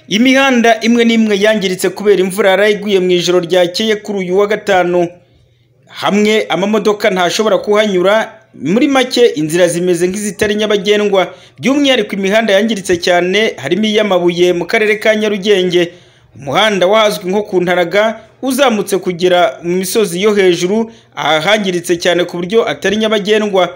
Imihanda imwe n'imwe yangiritse kubera imvura yaraye iguye mu ijoro ryakeye kuri uyu wa gatanu. Hamwe amamodoka ntashobora kuhanyura, muri make inzira zimeze nk'izitari nyabagendwa. By'umwihariko imihanda yangiritse cyane harimo iy'amabuye mu karere ka Nyarugenge. Umuhanda wahazwi nko ku Ntaraga uzamutse kugera mu misozi yo hejuru, aha hangiritse cyane ku buryo atari nyabagendwa.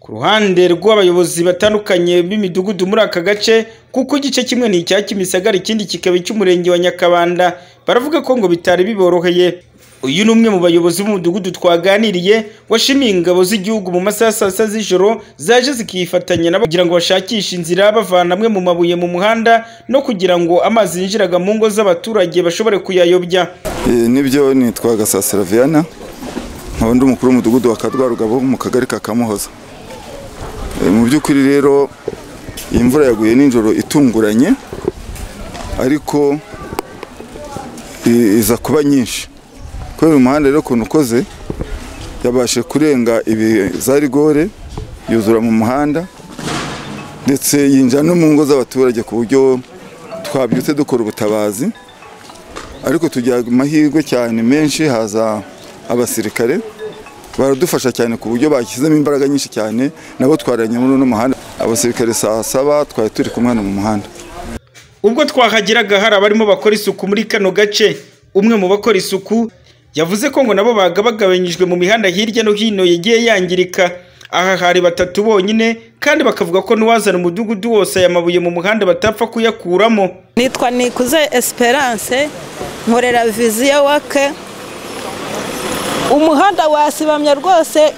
Ku ruhande rw'abayobozi batandukanye b'imidugudu muri aka gace, kuko igice kimwe ni icya Kimisagara ikindi kikaba icy'umurenge wa Nyakabanda, baravuga ko ngo bitari biboroheye. Uyu ni umwe mu bayobozi b'umudugudu twaganiriye, washimiye ingabo z'igihugu mu masaha ya saa sita z'ijoro, zaje zikifatanya nabo kugira ngo bashakishe inzira bavana amwe mu mabuye mu muhanda, no kugira ngo amazi yinjiraga mu ngo z'abaturage bashobore kuyayobya. Eh, nibyo nitwa gasasira viana nkaba ndi umukuru w'umudugudu wa kadwarugabo mu kagari ka kamuhoza Eh, mu by'ukuri rero iyi mvura yaguye nijoro itunguranye ariko i- iza kuba nyinshi kubera umuhanda rero ukuntu ukoze yabashe kurenga ibi za rigore yuzura mu muhanda ndetse yinjira no mu ngo z'abaturage ku buryo twabyutse dukora ubutabazi ariko tugira amahirwe cyane menshi haza abasirikare baradufasha cyane ku buryo bashyizemo imbaraga nyinshi cyane nabo twaranye muri uno muhanda abasirikare saa saba twari turi kumwe hano mu muhanda Ubwo twahageraga hari abarimo bakora isuku muri kano gace, umwe mu bakora isuku yavuze ko ngo nabo bagabagabanyijwe mu mihanda hirya no hino yagiye yangirika. Aha hari batatu bonyine kandi bakavuga ko n'uwazana umudugudu wose aya mabuye mu muhanda batapfa kuyakuramo. nitwa nikuze esperance nkorera viziyo wake umuhanda wasibamye rwose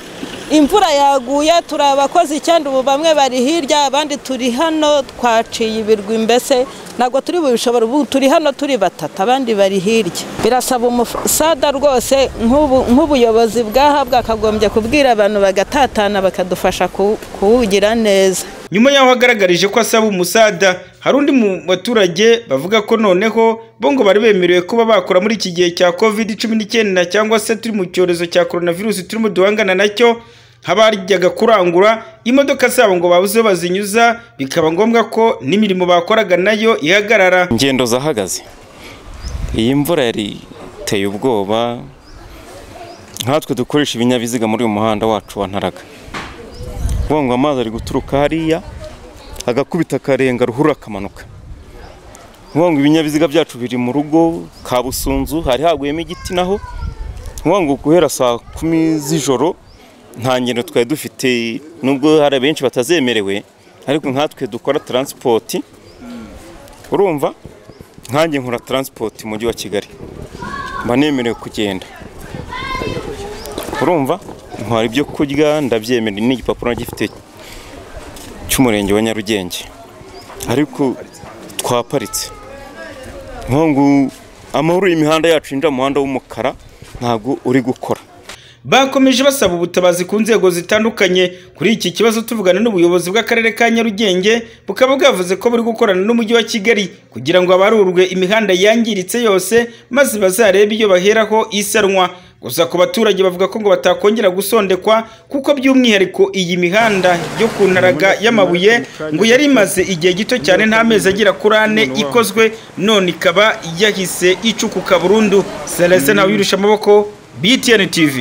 imvura yaguye turi abakozi icyenda ubu bamwe bari hirya abandi turi hano twaciye ibirwi mbese ntabwo turi bubishobora ubu turi hano turi batatu abandi bari hirya birasaba umusada rwose nk'ubu- nk'ubuyobozi bwaha bwakagombye kubwira abantu bagatatana bakadufasha ku- kuwugira neza Nyuma y'aho agaragarije ko asaba umusada, hari undi mu baturage bavuga ko noneho bo ngo bari bemerewe kuba bakora muri iki gihe cya covid cumi n'icyenda cyangwa se turi mu cyorezo cya coronavirus turimo duhangana nacyo, nk'abajyaga kurangura imodoka zabo ngo babuze aho bazinyuza, bikaba ngombwa ko n'imirimo bakoraga nayo ihagarara. ingendo zahagaze iyi mvura yari iteye ubwoba nkatwe dukoresha ibinyabiziga muri uyu muhanda wacu wa ntaraga kuvuga ngo amazi ari guturuka hariya agakubita akarenga ruhurura akamanuka kuvuga ngo ibinyabiziga byacu biri mu rugo kabusunzu hari haguyemo igiti naho kuvuga ngo guhera saa kumi z'ijoro nta ngendo twari dufite nubwo hari benshi batazemerewe ariko nkatwe dukora taransipoti urumva nkanjye nkora taransipoti mu mujyi wa kigali mba nemerewe kugenda urumva ntwara ibyo kurya ndabyemera n'igipapuro gifite cy'umurenge wa nyarugenge ariko twaparitse nkungu amahoro y'imihanda yacu yinjira mu muhanda w'umukara ntabwo uri gukora Bakomeje basaba ubutabazi ku nzego zitandukanye kuri iki kibazo tuvugana n'ubuyobozi bw'akarere ka Nyarugenge bukaba bwavuze ko buri gukorana n'umujyi wa Kigali kugira ngo abarurwe imihanda yangiritse yose maze bazarebe iyo baheraho isanwa. Gusa ku baturage bavuga ko ngo batakongera gusondekwa kuko by'umwihariko iyi mihanda yo ku ntaraga y'amabuye ngo yari imaze igihe gito cyane nta mezi agera kuri ane ikozwe none ikaba yahise icukuka burundu. Celestin Ntawirusha amaboko BTN TV.